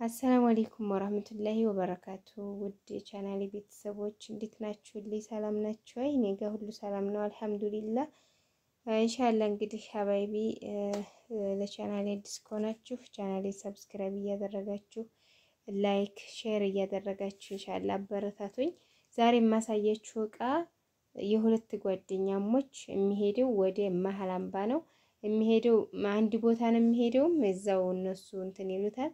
አሰላሙ አሌይኩም ወራህመቱላሂ ወበረካቱ። ውድ የቻናሌ ቤተሰቦች እንዴት ናችሁልኝ? ሰላም ናችሁ ወይ? እኔ ጋር ሁሉ ሰላም ነው አልሐምዱሊላህ። እንሻላ እንግዲህ ሀባይቢ ለቻናሌ አዲስ ከሆናችሁ ቻናሌ ሰብስክራይብ እያደረጋችሁ ላይክ ሼር እያደረጋችሁ እንሻላ አበረታቱኝ። ዛሬ የማሳያችሁ እቃ የሁለት ጓደኛሞች የሚሄደው ወደ መሀል አምባ ነው የሚሄደው አንድ ቦታ ነው የሚሄደውም እዛው እነሱ እንትን ይሉታል።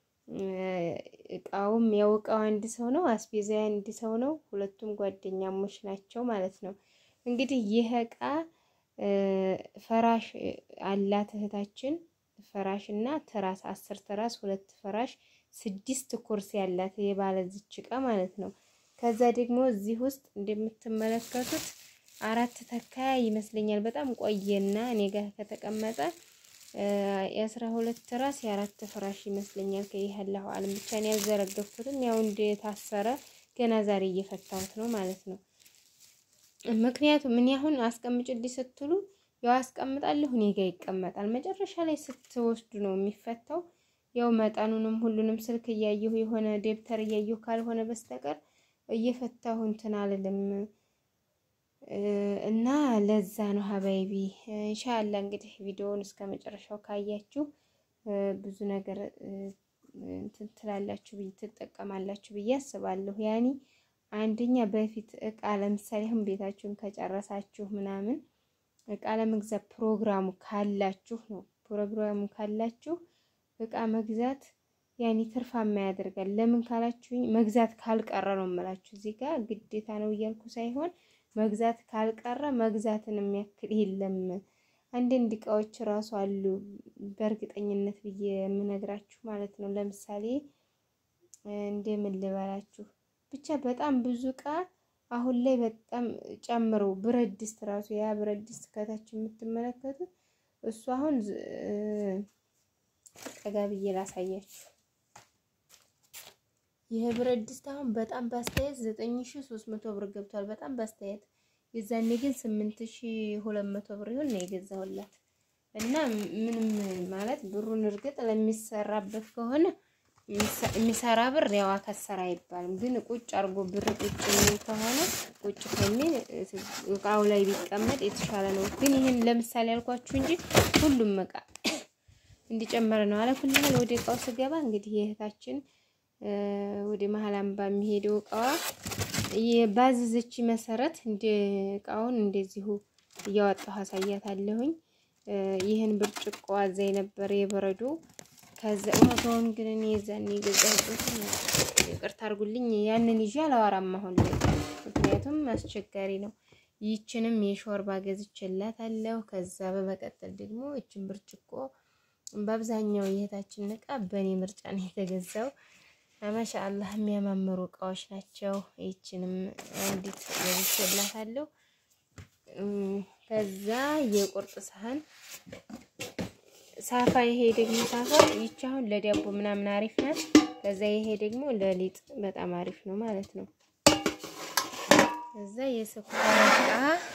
እቃውም ያው እቃው አንድ ሰው ነው፣ አስቤዛ አንድ ሰው ነው። ሁለቱም ጓደኛሞች ናቸው ማለት ነው። እንግዲህ ይህ እቃ ፈራሽ አላት እህታችን ፈራሽ እና ትራስ አስር ትራስ ሁለት ፈራሽ ስድስት ኩርሲ ያላት የባለዝች እቃ ማለት ነው። ከዛ ደግሞ እዚህ ውስጥ እንደምትመለከቱት አራት ተካያ ይመስለኛል። በጣም ቆየና እኔ ጋር ከተቀመጠ የአስራ ሁለት ትራስ የአራት ፍራሽ ይመስለኛል። ከይህ ያለሁ አለም ብቻ ነው ያልዘረገፍኩትም ያው እንደታሰረ ገና ዛሬ እየፈታሁት ነው ማለት ነው። ምክንያቱም ምን ያሁን አስቀምጭልኝ ስትሉ ያው አስቀምጣለሁ እኔ ጋር ይቀመጣል። መጨረሻ ላይ ስትወስዱ ነው የሚፈታው። ያው መጠኑንም ሁሉንም ስልክ እያየሁ የሆነ ደብተር እያየሁ ካልሆነ በስተቀር እየፈታሁ እንትን አልልም እና ለዛ ነው ሀባይቢ ኢንሻአላ እንግዲህ ቪዲዮውን እስከ መጨረሻው ካያችሁ ብዙ ነገር እንትን ትላላችሁ ብዬ ትጠቀማላችሁ ብዬ አስባለሁ። ያኒ አንደኛ በፊት እቃ ለምሳሌ አሁን ቤታችሁን ከጨረሳችሁ ምናምን እቃ ለመግዛት ፕሮግራሙ ካላችሁ ነው ፕሮግራሙ ካላችሁ እቃ መግዛት ያኔ ትርፋማ ያደርጋል። ለምን ካላችሁኝ መግዛት ካልቀረ ነው የምላችሁ። እዚህ ጋር ግዴታ ነው እያልኩ ሳይሆን መግዛት ካልቀረ መግዛትን የሚያክል የለም። አንዳንድ እቃዎች ራሱ አሉ በእርግጠኝነት ብዬ የምነግራችሁ ማለት ነው። ለምሳሌ እንደምን ልበላችሁ ብቻ በጣም ብዙ እቃ አሁን ላይ በጣም ጨምሮ ብረት ድስት ራሱ ያ ብረት ድስት ከታች የምትመለከቱት እሱ አሁን ጠጋ ብዬ ላሳያችሁ። ይህ ብረት ድስት አሁን በጣም በአስተያየት ዘጠኝ ሺ ሶስት መቶ ብር ገብቷል። በጣም በአስተያየት የዛኔ ግን ስምንት ሺ ሁለት መቶ ብር ይሆን ነው የገዛሁላት እና ምንም ማለት ብሩን እርግጥ ለሚሰራበት ከሆነ የሚሰራ ብር ያው አከሰራ አይባልም። ግን ቁጭ አርጎ ብር ቁጭ የሚል ከሆነ ቁጭ ከሚል እቃው ላይ ቢቀመጥ የተሻለ ነው። ግን ይህን ለምሳሌ ያልኳችሁ እንጂ ሁሉም እቃ እንዲጨመረ ነው። አለኩልህል ወደ እቃው ስገባ እንግዲህ የእህታችን ወደ መሀል አምባ የሚሄደው እቃዋ ባዘዘች መሰረት እንደ እቃውን እንደዚሁ እያወጣሁ አሳያታለሁኝ። ይህን ብርጭቆ አዛኝ ነበር የበረዶ ከዛ ዋጋውን ግን እኔ የዛኔ የገዛሁበት ይቅርታ አድርጉልኝ፣ ያንን ይዤ አላወራም አሁን ላይ ምክንያቱም አስቸጋሪ ነው። ይችንም የሾርባ ገዝቼላታለሁ። ከዛ በመቀጠል ደግሞ ይችን ብርጭቆ በአብዛኛው የእህታችን እቃ በእኔ ምርጫ ነው የተገዛው። ማሻአላህ የሚያማምሩ እቃዎች ናቸው። ይችንም አንዲት ገዝቼላታለሁ። ከዛ የቁርጥ ሳህን ሳፋ፣ ይሄ ደግሞ ሳፋ ይቺ አሁን ለዳቦ ምናምን አሪፍ ናት። ከዛ ይሄ ደግሞ ለሊጥ በጣም አሪፍ ነው ማለት ነው። ከዛ የስኳር እቃ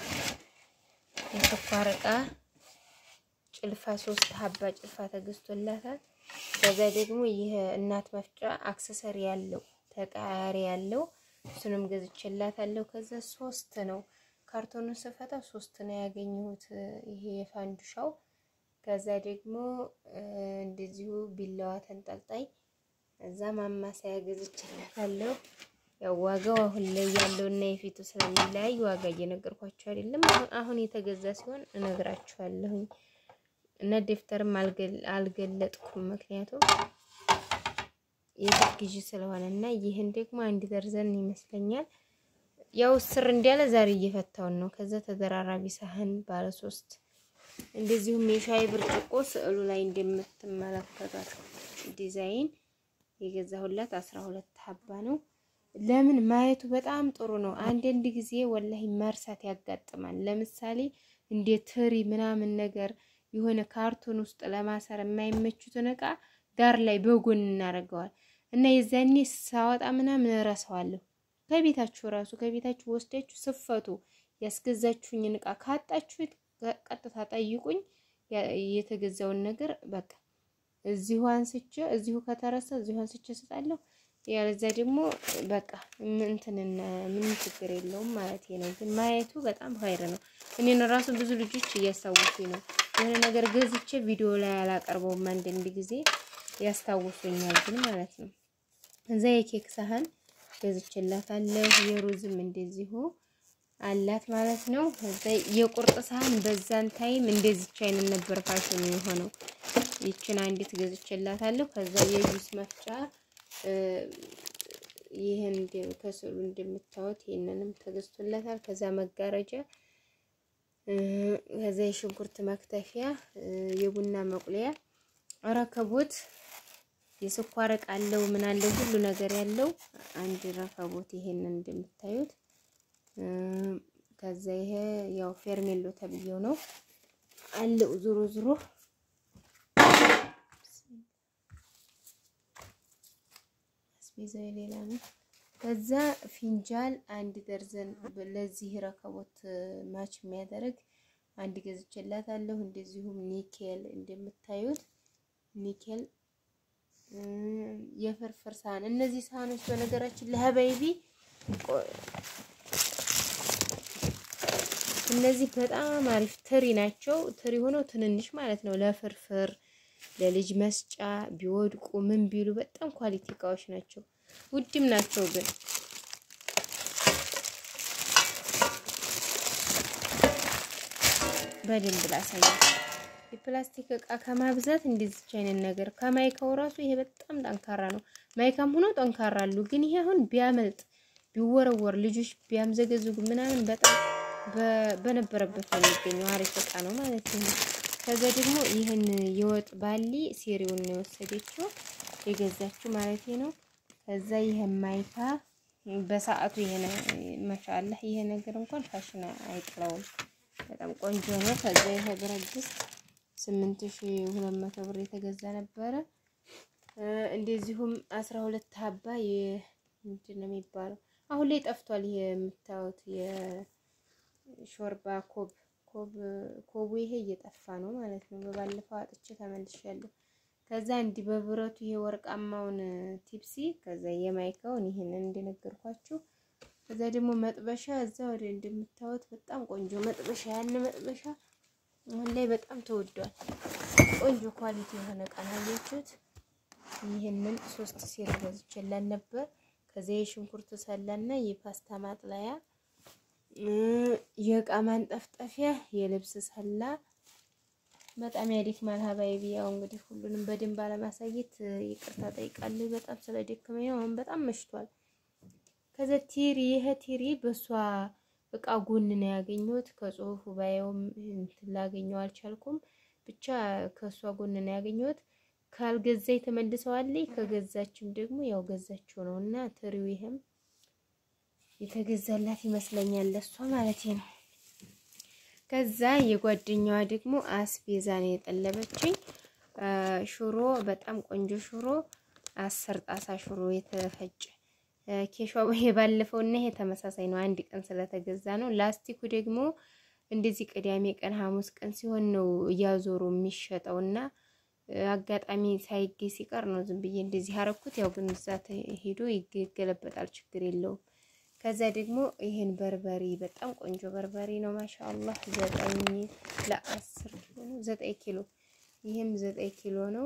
የስኳር እቃ ጭልፋ ሶስት ሀባ ጭልፋ ተገዝቶላታል። ከዛ ደግሞ ይህ እናት መፍጫ አክሰሰሪ ያለው ተቃያሪ ያለው እሱንም ገዝቼላታለሁ። ከዛ ሶስት ነው ካርቶኑን ስፈታ ሶስት ነው ያገኘሁት ይሄ የፋንዱሻው። ከዛ ደግሞ እንደዚሁ ቢላዋ ተንጠልጣይ እዛ ማማሰያ ገዝቼላታለሁ። ያው ዋጋው አሁን ላይ ያለው እና የፊቱ ስለሚለያይ ዋጋ እየነገርኳችሁ አይደለም። አሁን የተገዛ ሲሆን እነግራችኋለሁኝ። እና ደፍተርም አልገለጥኩም ምክንያቱም የቤት ግዢ ስለሆነ እና ይህን ደግሞ አንድ ደርዘን ይመስለኛል። ያው ስር እንዲያለ ዛሬ እየፈታውን ነው። ከዛ ተደራራቢ ሳህን ባለ ሶስት እንደዚሁም የሻይ ብርጭቆ ስዕሉ ላይ እንደምትመለከቷት ዲዛይን የገዛሁላት አስራ ሁለት ሀባ ነው። ለምን ማየቱ በጣም ጥሩ ነው። አንዳንድ ጊዜ ወላሂ መርሳት ያጋጥማል። ለምሳሌ እንደ ትሪ ምናምን ነገር የሆነ ካርቶን ውስጥ ለማሰር የማይመቹትን እቃ ዳር ላይ በጎን እናደርገዋል እና የዛኔ ሳወጣ ምናምን እረሳዋለሁ። ከቤታችሁ ራሱ ከቤታችሁ ወስዳችሁ ስፈቱ ያስገዛችሁኝን እቃ ካጣችሁት ቀጥታ ጠይቁኝ። የተገዛውን ነገር በቃ እዚሁ አንስቼ እዚሁ ከተረሳ እዚሁ አንስቼ እሰጣለሁ። ያለዛ ደግሞ በቃ እንትን ምንም ችግር የለውም ማለት ነው። ግን ማየቱ በጣም ኸይር ነው። እኔን ራሱ ብዙ ልጆች እያስታወሱኝ ነው። የሆነ ነገር ገዝቼ ቪዲዮ ላይ አላቀርበውም አንዳንድ ጊዜ ያስታውሱኛል ግን ማለት ነው። እዛ የኬክ ሳህን ገዝቼላታለሁ። የሩዝም እንደዚሁ አላት ማለት ነው። እዛ የቁርጥ ሳህን በዛን ታይም እንደዚች አይነት ነበር ፋሽኑ የሆነው። ይችን አንዲት ገዝቼላታለሁ። ከዛ የጁስ መፍጫ ይህን ከስዕሉ እንደምታዩት ይህንንም ተገዝቶላታል። ከዛ መጋረጃ፣ ከዛ የሽንኩርት መክተፊያ፣ የቡና መቁለያ፣ ረከቦት፣ የስኳር እቃ አለው ምን አለው ሁሉ ነገር ያለው አንድ ረከቦት ይሄንን እንደምታዩት። ከዛ ይሄ ያው ፌርሜሎ ተብዬው ነው አለው ዙሮ ዙሮ አስቤዛው ሌላ ነው። ከዛ ፊንጃል አንድ ደርዘን ለዚህ ረከቦት ማች የሚያደርግ አንድ ገዝቼላታለሁ። እንደዚሁም ኒኬል እንደምታዩት ኒኬል የፍርፍር ሳህን። እነዚህ ሳህኖች በነገራችን ለሀበይቢ እነዚህ በጣም አሪፍ ትሪ ናቸው። ትሪ ሆነው ትንንሽ ማለት ነው ለፍርፍር ለልጅ መስጫ ቢወድቁ ምን ቢሉ በጣም ኳሊቲ እቃዎች ናቸው። ውድም ናቸው ግን በደንብ ላሳያችሁ። የፕላስቲክ እቃ ከማብዛት እንደዚች አይነት ነገር ከማይካው ራሱ ይሄ በጣም ጠንካራ ነው። ማይካም ሆኖ ጠንካራ አሉ። ግን ይሄ አሁን ቢያመልጥ ቢወረወር ልጆች ቢያምዘገዝጉ ምናምን በጣም በነበረበት ነው የሚገኘው። አሪፍ እቃ ነው ማለት ነው። ከዛ ደግሞ ይህን የወጥ ባሊ ሴሪውን ነው የወሰደችው የገዛችው ማለት ነው። ከዛ ይሄ ማይካ በሰዓቱ ይሄ ማሻአላህ ይሄ ነገር እንኳን ፋሽን አይጥለውም። በጣም ቆንጆ ነው። ከዛ ይሄ ብረት ድስት 8200 ብር የተገዛ ነበረ። እንደዚሁም 12 ሀባ ምንድን ነው የሚባለው አሁን ላይ ጠፍቷል። ይሄ የምታዩት የሾርባ ኮብ ኮብ ኮቡ ይሄ እየጠፋ ነው ማለት ነው። በባለፈው አጥቼ ተመልሻለሁ። ከዛ እንዲህ በብረቱ ይሄ ወርቃማውን ቲፕሲ ከዛ የማይካውን ይሄንን እንደነገርኳችሁ ከዛ ደግሞ መጥበሻ እዛ ወደ እንደምታዩት በጣም ቆንጆ መጥበሻ ያን መጥበሻ አሁን ላይ በጣም ተወዷል። ቆንጆ ኳሊቲ የሆነ እቃ ነው ያያችሁት። ይህንን ሶስት ሴር ገዝቼላት ነበር። ከዚያ የሽንኩርት ሰላና የፓስታ ማጥለያ፣ የእቃ ማንጠፍጠፊያ፣ የልብስ ሰላ በጣም ያደክማል። ሀባይቢ ያው እንግዲህ ሁሉንም በደንብ አለማሳየት ይቅርታ ጠይቃለሁ። በጣም ስለደከመኝ ነው። አሁን በጣም መሽቷል። ከዛ ቲሪ ይሄ ቲሪ በሷ እቃ ጎን ነው ያገኘሁት። ከጽሁፉ ባየውም እንትን ላገኘው አልቻልኩም። ብቻ ከሷ ጎን ነው ያገኘሁት። ካልገዛኝ ተመልሰዋለኝ። ከገዛችም ደግሞ ያው ገዛችው ነው እና ትሪው ይሄም የተገዛላት ይመስለኛል ለሷ ማለት ነው። ከዛ የጓደኛዋ ደግሞ አስቤዛ ነው የጠለበችኝ። ሽሮ በጣም ቆንጆ ሽሮ አስር ጣሳ ሽሮ የተፈጨ ኬሿ የባለፈው እና ይሄ ተመሳሳይ ነው። አንድ ቀን ስለተገዛ ነው። ላስቲኩ ደግሞ እንደዚህ ቅዳሜ ቀን ሐሙስ ቀን ሲሆን ነው እያዞሩ የሚሸጠው እና አጋጣሚ ሳይገኝ ሲቀር ነው ዝም ብዬ እንደዚህ አረኩት። ያው ግን እዛ ሄዶ ይገለበጣል፣ ችግር የለውም። ከዛ ደግሞ ይሄን በርበሬ በጣም ቆንጆ በርበሬ ነው። ማሻአላህ ዘጠኝ ለአስር ኪሎ ነው ዘጠኝ ኪሎ ይሄም ዘጠኝ ኪሎ ነው።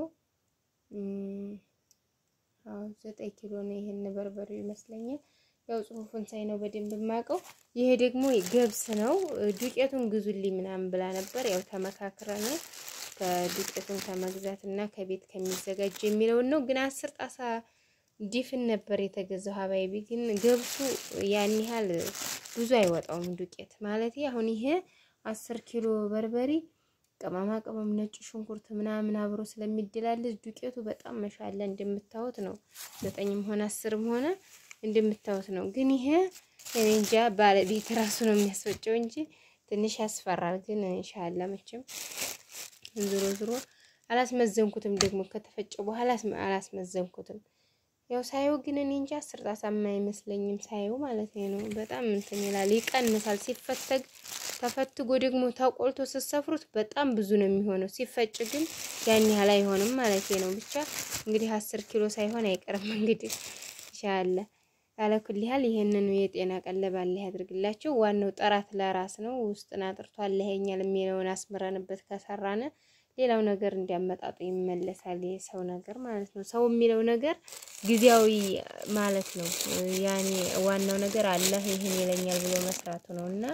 አዎ ዘጠኝ ኪሎ ነው። ይሄን በርበሬ ይመስለኛል። ያው ጽሁፉን ሳይ ነው በደንብ የማውቀው። ይሄ ደግሞ ገብስ ነው። ዱቄቱን ግዙልኝ ምናምን ብላ ነበር። ያው ተመካክረን ከዱቄቱን ከመግዛት እና ከቤት ከሚዘጋጅ የሚለውን ነው። ግን አስር ጣሳ ዲፍን ነበር የተገዛው። ሀባይቢ ግን ገብሱ ያን ያህል ብዙ አይወጣውም ዱቄት ማለት አሁን ይሄ አስር ኪሎ በርበሬ ቅመማ ቅመም ነጭ ሽንኩርት ምናምን አብሮ ስለሚደላለዝ ዱቄቱ በጣም መሻለ እንደምታዩት ነው። ዘጠኝም ሆነ አስርም ሆነ እንደምታዩት ነው። ግን ይሄ እኔ እንጃ ባለቤት ራሱ ነው የሚያስፈጨው እንጂ ትንሽ ያስፈራል። ግን ኢንሻአላ መቼም ዞሮ ዞሮ አላስመዘንኩትም። ደግሞ ከተፈጨ በኋላ አላስመዘንኩትም። ያው ሳየው ግን እኔ እንጃ አስር ጣሳማ አይመስለኝም። ሳየው ማለት ነው በጣም እንትን ይላል፣ ይቀንሳል። ሲፈተግ ተፈትጎ ደግሞ ተቆልቶ ስትሰፍሩት በጣም ብዙ ነው የሚሆነው። ሲፈጭ ግን ያን ያህል አይሆንም ማለት ነው። ብቻ እንግዲህ አስር ኪሎ ሳይሆን አይቀርም እንግዲህ ይሻለ ያለኩል ያህል ይሄንን የጤና ቀለብ አለ ያድርግላችሁ። ዋናው ጥራት ለራስ ነው። ውስጥን አጥርቶ አለኸኛል የሚለውን አስምረንበት ከሰራነ ሌላው ነገር እንዲያመጣጡ ይመለሳል። የሰው ነገር ማለት ነው። ሰው የሚለው ነገር ጊዜያዊ ማለት ነው። ያኔ ዋናው ነገር አላህ ይህን ይለኛል ብሎ መስራቱ ነው እና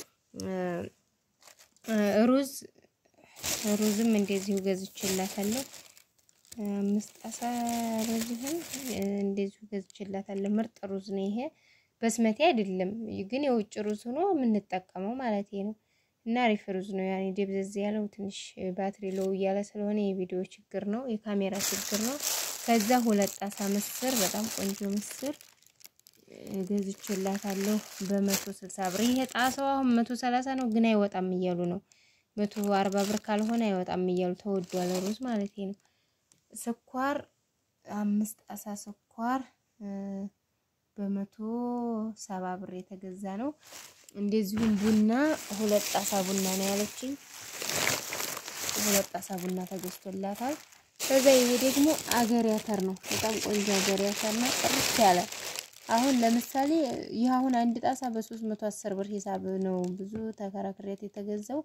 ሩዝ ሩዝም እንደዚሁ ገዝቼላታለሁ። አምስት ጣሳ ሩዝ ይሁን እንደዚሁ ገዝቼላታለሁ። ምርጥ ሩዝ ነው ይሄ። በስመቴ አይደለም ግን የውጭ ሩዝ ሆኖ የምንጠቀመው ማለት ነው። እና አሪፍ ሩዝ ነው። ያኔ ደብዘዝ ያለው ትንሽ ባትሪ ሎው እያለ ስለሆነ የቪዲዮ ችግር ነው፣ የካሜራ ችግር ነው። ከዛ ሁለት ጣሳ ምስር፣ በጣም ቆንጆ ምስር ገዝቼላታለሁ በመቶ ስልሳ ብር። ይሄ ጣሳው አሁን መቶ ሰላሳ ነው ግን አይወጣም እያሉ ነው። መቶ አርባ ብር ካልሆነ አይወጣም እያሉ ተወዷል ሩዝ ማለት ነው። ስኳር አምስት ጣሳ ስኳር በመቶ ሰባ ብር የተገዛ ነው። እንደዚሁም ቡና ሁለት ጣሳ ቡና ነው ያለችኝ። ሁለት ጣሳ ቡና ተገዝቶላታል። ከዛ ይሄ ደግሞ አገር ያተር ነው። በጣም ቆንጆ አገር ያተር ነው፣ ጥርት ያለ አሁን ለምሳሌ ይህ አሁን አንድ ጣሳ በሶስት መቶ አስር ብር ሂሳብ ነው ብዙ ተከራክሬት የተገዛው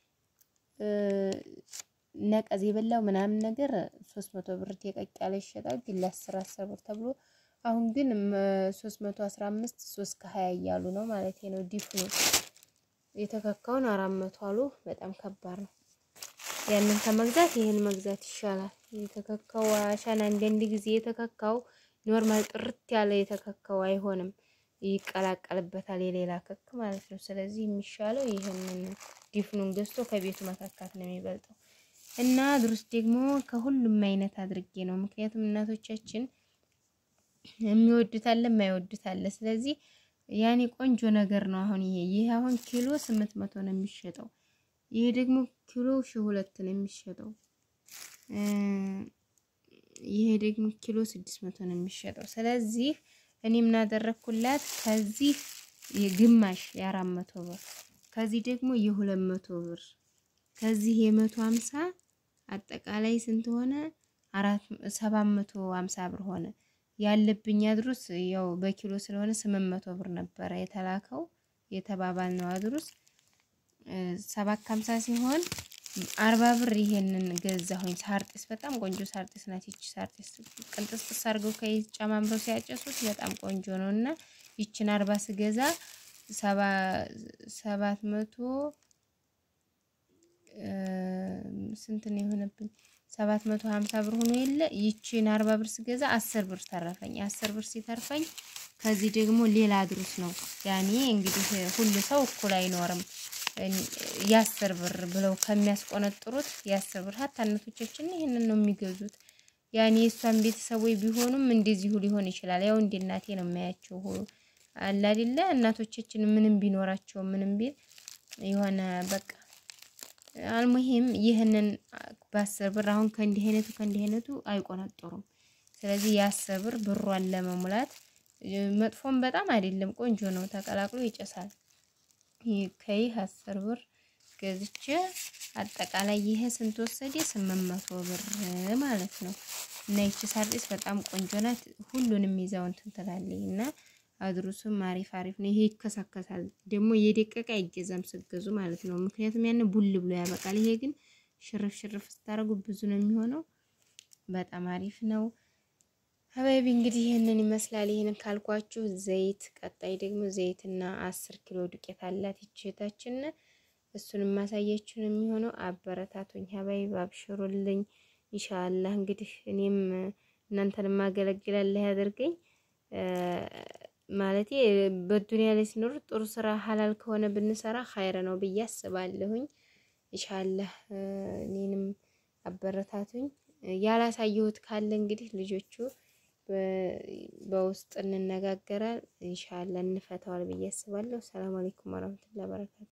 ነቀዝ የበላው ምናምን ነገር ሶስት መቶ ብር የቀቅ ያለ ይሸጣል፣ ግን ለአስር አስር ብር ተብሎ አሁን ግን ሶስት መቶ አስራ አምስት ሶስት ከሀያ እያሉ ነው ማለት ነው። ዲፍ ነው የተከካውን አራት መቶ አሉ። በጣም ከባድ ነው። ያንን ከመግዛት ይህን መግዛት ይሻላል። የተከካው አሻን አንዳንድ ጊዜ የተከካው ኖርማል ጥርት ያለ የተከካው አይሆንም፣ ይቀላቀልበታል የሌላ ክክ ማለት ነው። ስለዚህ የሚሻለው ይህንን ዲፍኑን ገዝቶ ከቤቱ መካካት ነው የሚበልጠው። እና ድሩስ ደግሞ ከሁሉም አይነት አድርጌ ነው። ምክንያቱም እናቶቻችን የሚወዱት አለ የማይወዱት አለ። ስለዚህ ያኔ ቆንጆ ነገር ነው። አሁን ይሄ ይሄ አሁን ኪሎ ስምንት መቶ ነው የሚሸጠው። ይሄ ደግሞ ኪሎ ሺህ ሁለት ነው የሚሸጠው። ይሄ ደግሞ ኪሎ ስድስት መቶ ነው የሚሸጠው። ስለዚህ እኔ ምን አደረኩላት ከዚህ የግማሽ የአራት መቶ ብር ከዚህ ደግሞ የሁለት መቶ ብር ከዚህ የመቶ ሀምሳ አጠቃላይ ስንት ሆነ? አራት ሰባት መቶ ሀምሳ ብር ሆነ። ያለብኝ አድሩስ ያው በኪሎ ስለሆነ ስምንት መቶ ብር ነበረ የተላከው የተባባል ነው አድሩስ ሰባት ከሀምሳ ሲሆን አርባ ብር ይሄንን ገዛሁኝ። ሳርጢስ በጣም ቆንጆ ሳርጢስ ናት። ይቺ ሳርጢስ ቅንጥስጥስ አድርገው ከይት ጨማምረው ሲያጨሱት በጣም ቆንጆ ነው እና ይችን አርባ ስገዛ ሰባት መቶ ስንት ነው የሆነብኝ? ሰባት መቶ ሀምሳ ብር ሆኖ የለ ይቺን አርባ ብር ስገዛ አስር ብር ተረፈኝ። አስር ብር ሲተርፈኝ ከዚህ ደግሞ ሌላ አድሩስ ነው ያኔ እንግዲህ ሁሉ ሰው እኩል አይኖርም። የአስር ብር ብለው ከሚያስቆነጥሩት የአስር ብር ሀታ እናቶቻችን ይህንን ነው የሚገዙት። ያኔ የእሷን ቤተሰቦች ቢሆኑም እንደዚሁ ሊሆን ይችላል። ያው እንደ እናቴ ነው የማያቸው አለ አይደለ እናቶቻችን ምንም ቢኖራቸው ምንም ቢል የሆነ በቃ አልሙሂም ይህንን በአስር ብር አሁን ከእንዲህ አይነቱ ከእንዲህ አይነቱ አይቆነጥሩም። ስለዚህ የአስር ብር ብሯን ለመሙላት መጥፎም በጣም አይደለም፣ ቆንጆ ነው። ተቀላቅሎ ይጨሳል። ከይህ አስር ብር ገዝቼ አጠቃላይ ይሄ ስንት ወሰደ? ስምንት መቶ ብር ማለት ነው። እና ይቺ ሳርጢስ በጣም ቆንጆ ናት። ሁሉንም ይዛው እንትን ትላለች እና አድሩሱም አሪፍ አሪፍ ነው። ይሄ ይከሳከሳል ደግሞ የደቀቀ አይገዛም ስገዙ ማለት ነው። ምክንያቱም ያን ቡል ብሎ ያበቃል። ይሄ ግን ሽርፍ ሽርፍ ስታደርጉ ብዙ ነው የሚሆነው። በጣም አሪፍ ነው። ሀባይቢ እንግዲህ ይህንን ይመስላል። ይህንን ካልኳችሁ ዘይት፣ ቀጣይ ደግሞ ዘይትና አስር ኪሎ ዱቄት አላት ይችታችን እሱን ማሳያችሁ ነው የሚሆነው። አበረታቱኝ ሀባይቢ፣ አብሽሩልኝ። ኢንሻአላህ እንግዲህ እኔም እናንተን ማገለግላለህ ያደርገኝ ማለቴ በዱንያ ላይ ሲኖር ጥሩ ስራ ሀላል ከሆነ ብንሰራ ኸይር ነው ብዬ አስባለሁኝ። ኢንሻአላህ እኔንም አበረታቱኝ። ያላሳየሁት ካለ እንግዲህ ልጆቹ በውስጥ እንነጋገራል። ኢንሻአላህ እንፈታዋል ብዬ አስባለሁ። ሰላም አለይኩም ወራህመቱላሂ ወበረካቱ